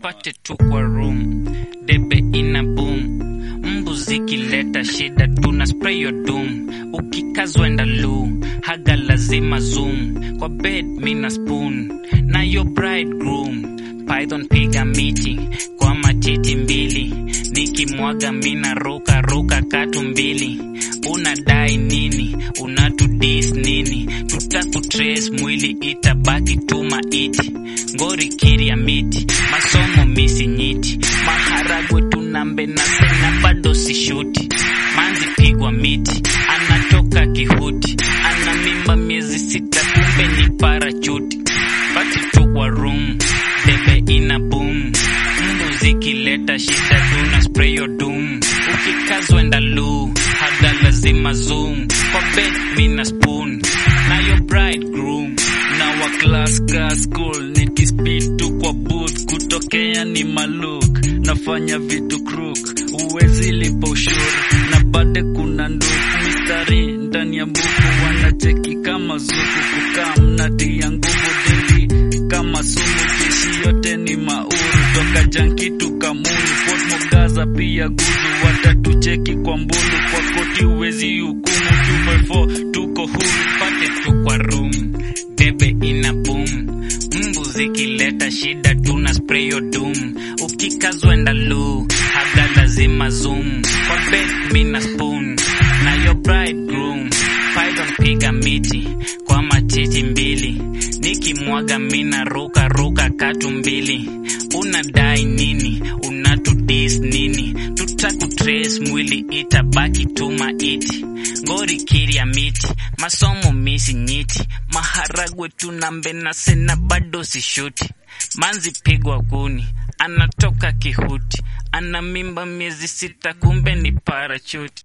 nipate tu kwa room debe ina boom mbu zikileta shida tuna spray your doom ukikazwa enda lu haga lazima zoom kwa bed mina spoon na your bridegroom python piga miti kwa matiti mbili nikimwaga mina ruka ruka katu mbili unadai nini unatudis nini tutakutrace mwili itabaki tu maiti ngori kiria miti masomo misi nyiti maharagwe tunambe na sena bado sishuti manzi pigwa miti anatoka kihuti ana mimba miezi sita kumbe ni parachuti bati tu kwa room debe ina boom mbu zikileta shida tuna spray your doom ukikazwa enda lu haga lazima zoom kwa bed mina spoon na your bridegroom na wa class ka school nikispid tu kwa booth kutokea ni maluk nafanya vitu crook uwezi lipa ushuru na bade kuna nduku mistari ndani ya mbuku wanacheki kama zuku kukaa mnatia nguvu dingi kama sumu jeshi yote ni mauru toka jankitu kamunu Fort Mogaza pia guzu watatucheki kwa mbulu kwa koti uwezi hukumu 2x4 tuko huru pate tu kwa room debe ina boom mbu zikileta shida tuna spray your doom ukikazwa enda lu haga lazima zoom kwa bed mina spoon na your bridegroom python piga miti kwa matiti mbili nikimwaga mina ruka ruka katu mbili unadai nini unatudis nini tutakutrace mwili itabaki tu maiti ngori kiria miti masomo misi nyiti maharagwe tunambe na sena bado sishuti manzi pigwa kuni anatoka kihuti ana mimba miezi sita kumbe ni parachuti